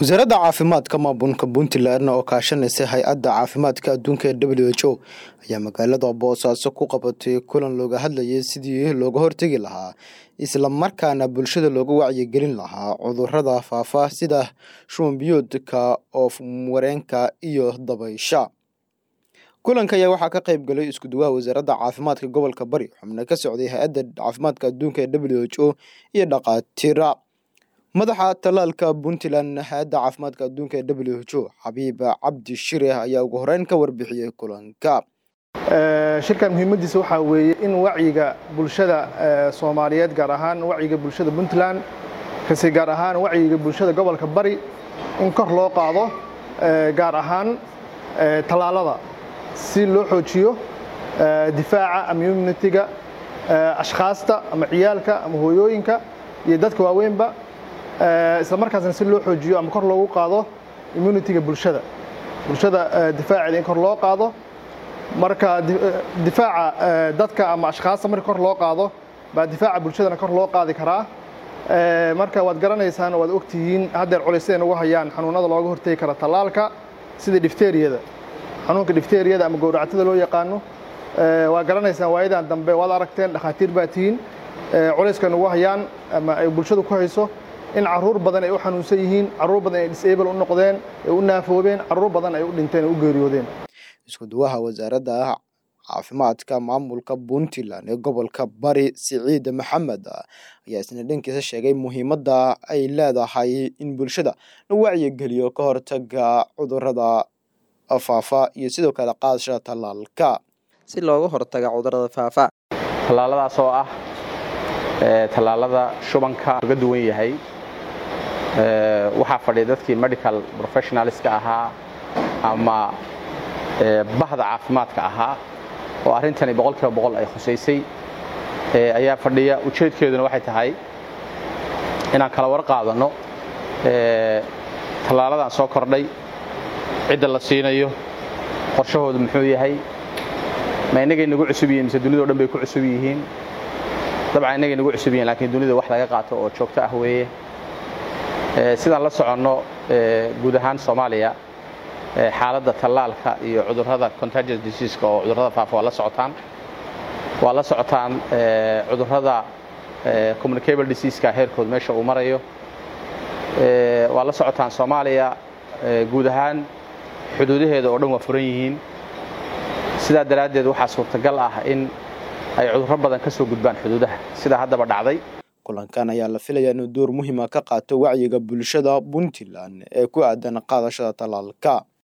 wasaaradda caafimaadka maamulka puntland oo kaashanaysa hay-adda caafimaadka adduunka ee w h o ayaa magaalada boosaaso ku qabatay kulan looga hadlayay sidii looga hortegi lahaa islamarkaana bulshada looga wacyigelin lahaa cudurada faafa sida shumbiyoodka oof wareenka iyo dabaysha kulanka ayaa waxaa ka qayb galay iskuduwaha wasaaradda caafimaadka gobolka bari xubno ka socday hay-adda caafimaadka adduunka ee w h o iyo dhaqaatiira madaxa talaalka puntland hay-adda caafimaadka adduunka ee w h o xabiib cabdi shire ayaa ugu horeyn ka warbixiyey kulanka shirkan muhiimadiisa waxaa weeye in wacyiga bulshada soomaaliyeed gaar ahaan wacyiga bulshada puntland kase gaar ahaan wacyiga bulshada gobolka bari in kor loo qaado gaar ahaan tallaalada si loo xoojiyo difaaca ama immunitiga ashkhaasta ama ciyaalka ama hooyooyinka iyo dadka waaweynba isla markaasna si loo xoojiyo ama kor loogu qaado immunitiga bulshada bulshada difaaceeda in kor loo qaado marka difaaca dadka ama ashkhaasta marka kor loo qaado baa difaaca bulshadana kor loo qaadi karaa marka waad garanaysaan waad ogtihiin haddeer culays siday nagu hayaan xanuunada looga hortegi kara tallaalka sida difteriyada xanuunka difteriyada ama gowracatada loo yaqaano waa garanaysaan waayadan dambe waad aragteen dhakhaatiir baa tihiin culayska nagu hayaan ama ay bulshadu ku hayso in caruur badan ay u xanuunsan yihiin caruur badan ay disable u noqdeen ay u naafoobeen caruur badan ay u dhinteen ay u geeriyoodeen iskuduwaha wasaaradda caafimaadka maamulka puntland ee gobolka bari siciid maxamed ayaa isna dhankiisa sheegay muhiimadda ay leedahay in bulshada la wacyigeliyo ka hortaga cudurada faafa iyo sidoo kale qaadashada tallaalka si looga hortaga cudurada faafa tallaaladaas oo ah tallaalada shubanka uga duwan yahay waxaa fadhiya dadkii medical professionalska ahaa ama bahda caafimaadka ahaa oo arrintani boqol kiiba boqol ay khusaysay ayaa fadhiya ujeedkeeduna waxay tahay inaan kala war qaadanno tallaaladan soo kordhay cidda la siinayo qorshahoodu muxuu yahay ma innagay nagu cusub yihiin mise dunidao dhan bay ku cusub yihiin dabcan innagay nagu cusub yihiin lakiin dunida wax laga qaato oo joogto ah weeye sidaan la soconno guud ahaan soomaaliya xaaladda tallaalka iyo cudurrada contagious diseaska oo cudurrada faafa waa la socotaan waa la socotaan cudurrada communicable diseaska heerkood meesha uu marayo waa la socotaan soomaaliya guud ahaan xuduudaheeda oo dhan waa furan yihiin sidaa daraaddeed waxaa suurtagal ah in ay cudurro badan ka soo gudbaan xuduudaha sidaa haddaba dhacday kulankan ayaa la filayaa inuu door muhiima ka qaato wacyiga bulshada puntland ee ku aadan qaadashada tallaalka